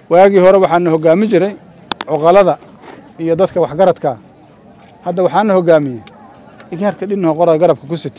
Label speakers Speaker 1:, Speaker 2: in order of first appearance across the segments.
Speaker 1: waagii hore waxaana hoggaamin jiray cuqalada iyo dadka waxgaradkaa hadda waxaana hoggaamiyey igaarka dhinnaho qora garabka ku sita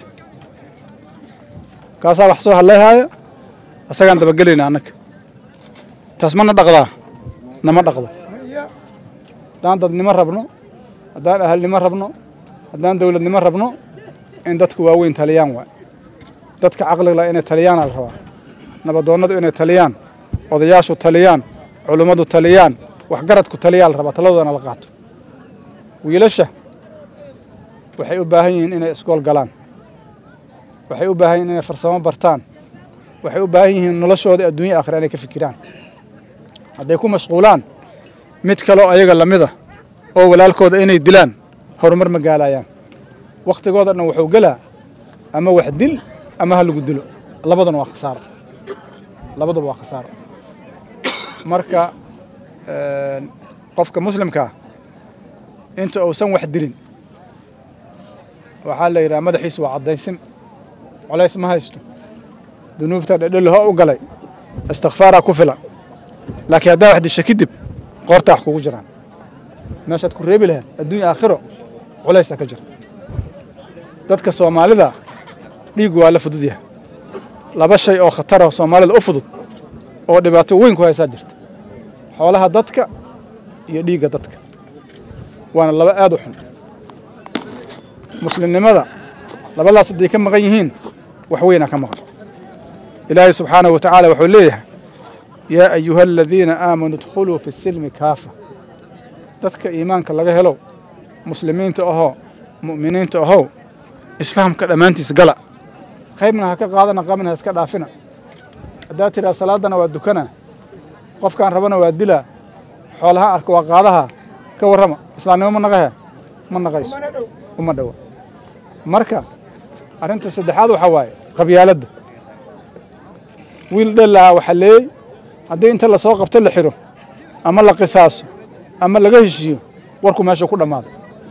Speaker 1: kaasaa wax soo hadlayhaaya asagaan dabagelayna annaga taas mana dhaqdaa nama dhaqdo haddaan dadnimo rabno haddaan ahalnimo rabno haddaan dowladnimo rabno in dadku waaweyn taliyaan waay dadka caqligla inay taliyaana la rabaa nabadoonnadu inay taliyaan odayaashu taliyaan culummadu taliyaan waxgaradku taliyaa la rabaa taladoodana la qaato wiilasha waxay u baahan yihiin inay iskool galaan waxay u baahan yihin inay farsamo bartaan waxay u baahan yihiin noloshooda adduunya aakhira inay ka fikiraan hadday ku mashquulaan mid kaloo ayaga lamida oo walaalkooda inay dilaan horumar ma gaalayaan wakhtigooda dhan wuxuu gelaa ama wax dil ama ha lagu dilo labaduna waa khasaaro labaduba waa khasaaro marka qofka muslimkaa inta uusan wax dilin waxaa la yidhaha madaxiisu waa caddaysin colays ma haysto dunuubta dhedheliho u galay istikfaaraa ku filan laakiin haddaa wax disha kadib qoortaa wax kugu jiraan meeshaad ku reebi lahayd adduunya aakhiro culaysaa ka jira dadka soomaalida dhiiggu waa la fudud yahay laba shay oo khatara soomaalida u fudud oo dhibaato weyn ku haysaa jirta xoolaha dadka iyo dhiigga dadka waana laba aad u xun muslimnimada labadaas hadday ka maqan yihiin wax weynaa ka maqan ilaahay subxaanahu wa tacaala wuxuu leeyahay yaa ayuha aladiina aamanuu idkhuluu fi silmi kaafa dadka iimaanka laga helo muslimiinta ahoo mu'miniinta ahow islaamka dhammaantiis gala qaybna ha ka qaadana qaybna ha iska dhaafina haddaad tidhaha salaaddana waa dukana qofkaan rabana waa dilaa xoolaha arka waa qaadaha ka warrama islaamnimo ma naqahe ma naqayso uma dhowa marka arrinta saddexaad waxaa waaye qabyaaladda wiil dhelaha waxaa leeyey haddii inta lasoo qabto la xiro ama la qisaaso ama laga heshiiyo warku meesha ku dhammaado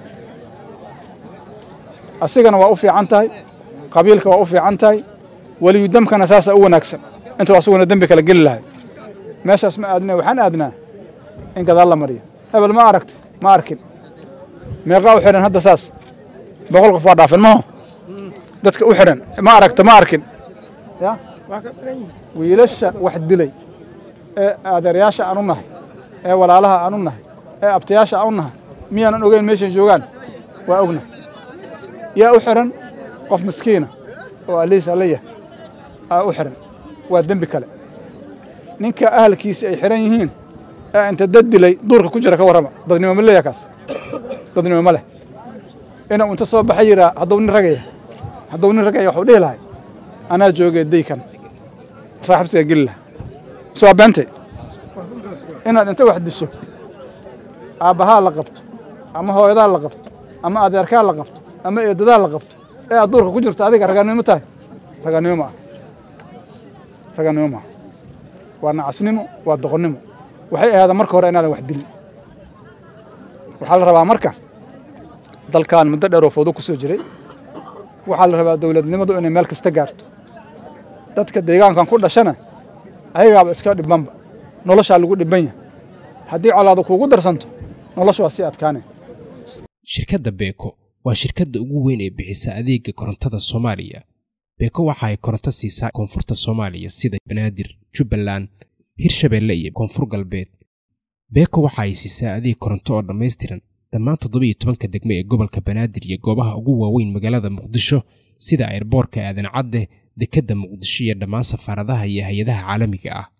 Speaker 1: asigana waa u fiican tahay qabiilka waa u fiican tahay weliyu damkana saasaa u wanaagsan intuu asaguna dembi kala geli lahay meeshaas ma aadna waxaan aadnaa in gadaal la mariyo hebel ma aragti ma arkin meeqaa u xidhan hadda saas boqol qof waa dhaafin maho dadka u xidhan ma aragta ma arkin ya wiilasha wax dilay ee adeeryaasha aan u nahay ee walaalaha aan u nahay ee abtayaasha aan u nahay miyaanan ogeyn meeshay joogaan waa ogna yaa u xidhan qof miskiina oo aliis alla yahay aa u xidhan waa dembi kale ninka ahalkiisi ay xidhan yihiin ee inta dad dilay duurka ku jira ka warrama dadnimo ma leeyaha kaas dadnimo ma leh inuu inta soo baxa yiraa hadduu nin ragaya hadduu nin ragaya waxuu dhihi lahay anaa joogay daykan saaxibsiga geli laha soo beentay inaad inta wax disho aabbahaa la qabto ama hooyadaa la qabto ama adeerkaa la qabto ama eedadaa la qabto ee aad duurka ku jirto adiga raganimo tahay raganimo ma ah raganimo maaha waa nacasnimo waa doqonnimo waxay ahaada marka hore inaadan wax dilin waxaa la rabaa marka dalkan muddo dheer oo foodo ku soo jiray waxaa la rabaa dowladnimadu inay meel kasta gaarto dadka deegaankan ku dhashana ayagaaba iska dhibanba noloshaa lagu dhiban yahay haddii colaadu kuugu darsanto noloshu waa sii adkaane
Speaker 2: shirkadda beeko waa shirkadda ugu weyn ee bixisa adeega korontada soomaaliya beeko waxa ay koronto siisaa koonfurta soomaaliya sida banaadir jubbaland hirshabeelle iyo koonfur galbeed beeko waxa ay siisaa adeeg koronto oo dhammaystiran dhammaan toddoba iyo tobanka degme ee gobolka banaadir iyo goobaha ugu waaweyn magaalada muqdisho sida airboorka aadan cadde dekedda muqdisho iyo dhammaan safaaradaha iyo hay-adaha caalamiga ah